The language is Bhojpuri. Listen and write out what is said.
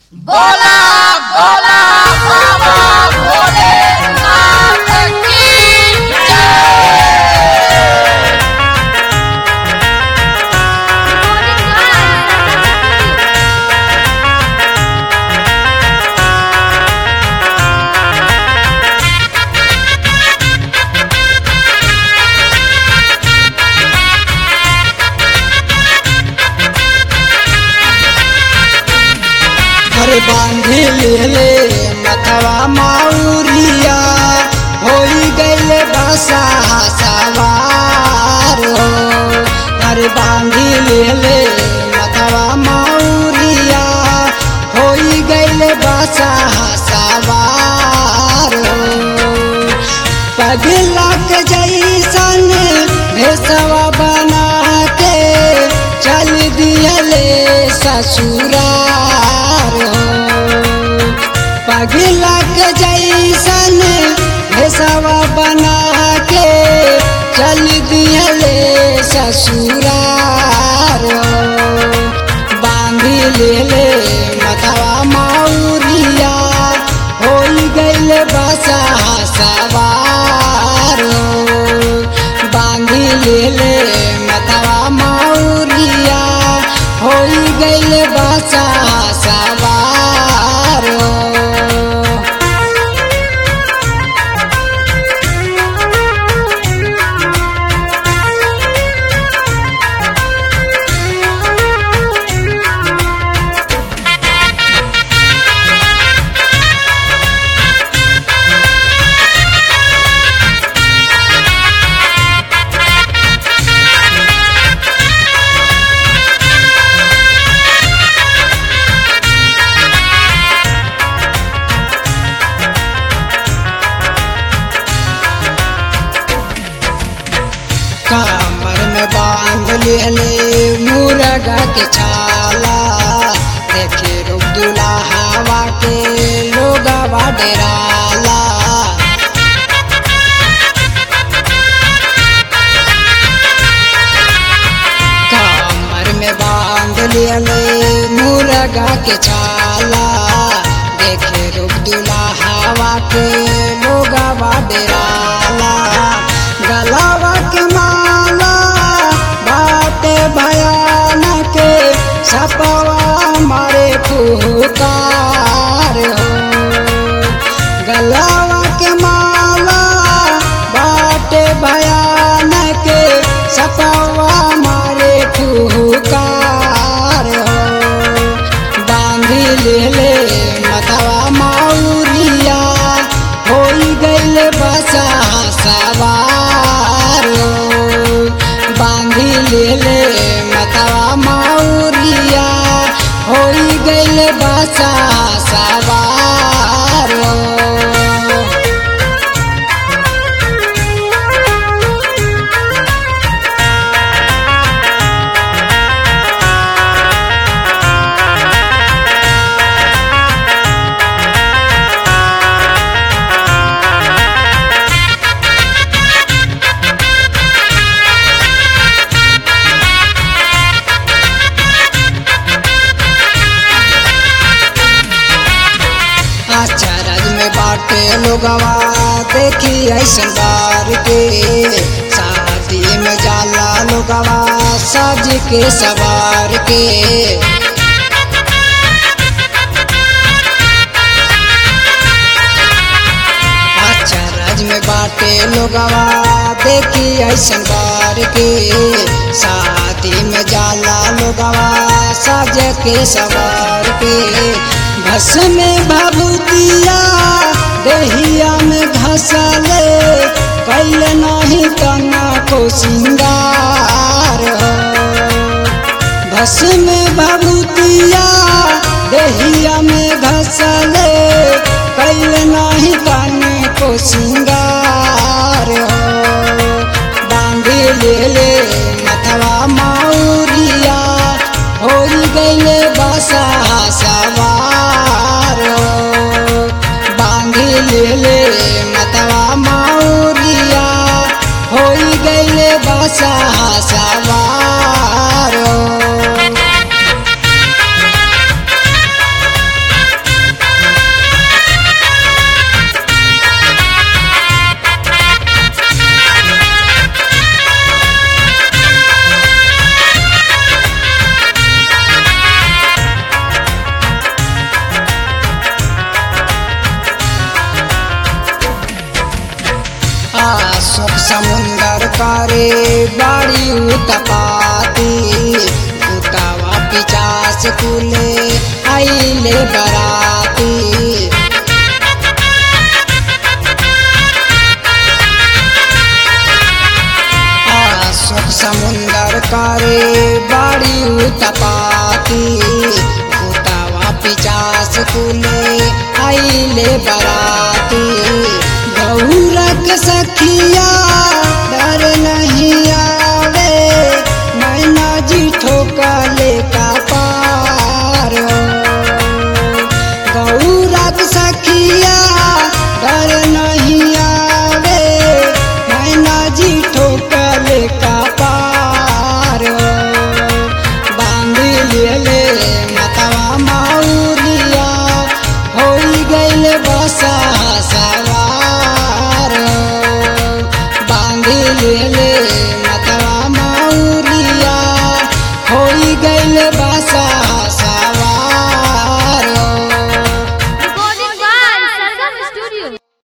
बोला बोला बाबा भोलेनाथ की जय अरे बांधी ले मथवा माउरिया होई गईले बसा सवार हो अरे बांधी ले मथवा माउरिया होई गईले बसा सवार हो पगलक जैसन भेसवा बना के चल दियले ससुरार हो पगलक जैसन भेसवा बना के चल दियले ससुरार हो बांधी लेले मतवा माउरिया होई गईल बसा सवार हो। बांधी लेले मतवा माउरिया होई गईल बसा सवार हो। कमर में बांध लेले मुर्गा के छाला देखे रुक दुला हवा के लोगवा डेराला कमर में बांध लेले मुर्गा के छाला देखे रुक दुला हवा के लोगवा डेराला गलावा के माला बाटे भयानक सपवा मारे फुकार हो गलावा के माला बाटे भयानक सपवा मारे फुकार हो बांधी लेले मतवा माउरिया होई गईल बसा सवार हो। बांधी लेले मतवा माउरिया होई गईल बसा सवार हो। अचरज में बाटे लोगवा देखी ऐसन बार के शादी में जाला लोगवा सज के सवार के अचरज में बाटे लोगवा देखी ऐसन बार के शादी में जाला लोगवा सज के सवार के भस में भभूतिया दहिया में घसले कैल नहीं तना को सिंगार हो भस में भभूतिया दहिया में घसले कैल नहीं तने को सिंगार हो बांधी लेले मथवा माउरिया होई गईले बसा सवार हो। बांधी लेले मतवा माउरिया होई गईले बसा सवार हो। समुंदर करे बाड़ी उतपाती उतावा पिचास कुले आइले बराती अशोक समुंदर करे बाड़ी उतपाती उतावा पिचास कुले आइले बराती गौरक सखिया